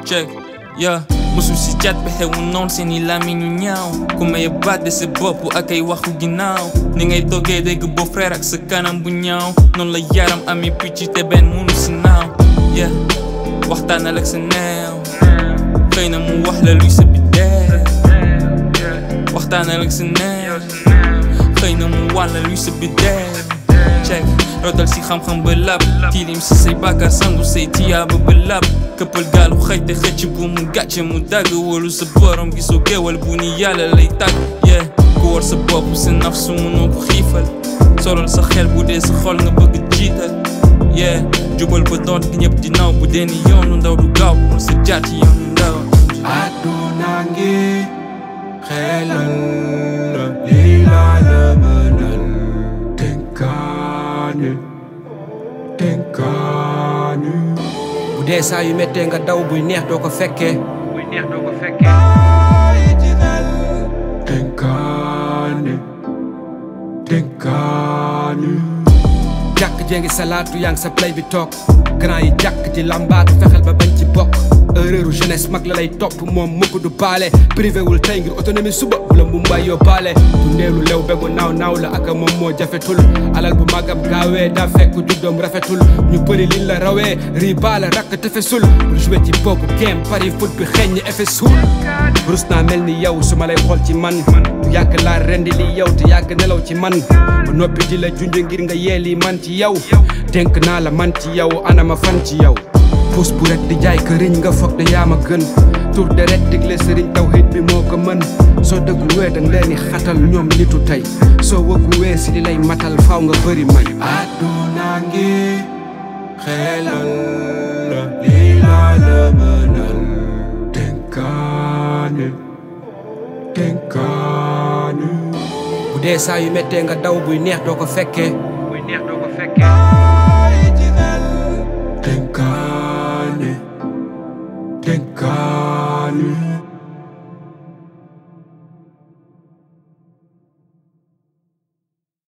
check yeah musu si cat pexe wu noon seeni làmmiñ ñu ñaaw ku may baat de sa bopp ak ay waxu ginnaaw ni ngay toggee dégg beau frère ak sa kanam bu ñaaw noonu la yaram ami picc te benn munu si naaw yeah waxtaanal ak sa neew xëy na mu wax la luy sa biddeew waxtaanal ak sa neew xëy na mu wax la luy sa biddeew check rotal si xam-xam ba lab tilim si say bàkkaar sangu say tiyaaba ba lab këppal gaalu xëj te xëcc bu mu gàcce mu dagg wóolu sa borom gisoo géwal bu ni yàlla lay tàgg yeah ku war sa bopp sa naf su mënoo ko xiifal solal sa xel bu dee sa xol nga bëgg jiital yeah jubal ba doon ki ñëpp di naw bu dee ni yoonu ndaw du gaaw pour sa jaar ci yoonu ndaw àdduna ngi xelal la lii laa la mënal dénkaane dénkaane bu dee saa yu méttee nga daw buy neex doo ko fekkee bàyyi ci xel dénkaane dénkaane jàkk jee ngi salaatu yaa ngi sa play bi toog grand yi jàkk ji lambaatu fexeel ba bañ ci bokk erreuru jeunesse mag la lay topp moom mukk du baale privé wul tey ngir autonomie suba bu la mu mbay yóbbaale bu ndeelu lew begu naaw naaw la ak moom moo jafetul alal bu magam gaawee daa fekk juddoom rafetul ñu bëri liñ la rawee rii baale rakk tefesul bul joué ci boobu game pari foot bi xeeñ ñi effet suul rus naa mel ni yow su ma lay xool ci man bu yàgg laa rendi li yow te yàgg nelaw ci man ba noppi di la junj ngir nga yeeli man ci yow dénk naa la man ci yow anama fan ci yow puus bu rek di jaay këriñ nga foog de yaa ma gën tur de rek digle sëriñ tawhid bi moo ko mën soo dëggu wee dang leen di xatal ñoom nitu tey soo wëggu wee si li lay matal faaw nga bëri may àdduna ngi xelal la lii laa la mënal dénkaane dénkaane bu dee saa yu méttee nga daw buy neex doo ko fekkee bàyyi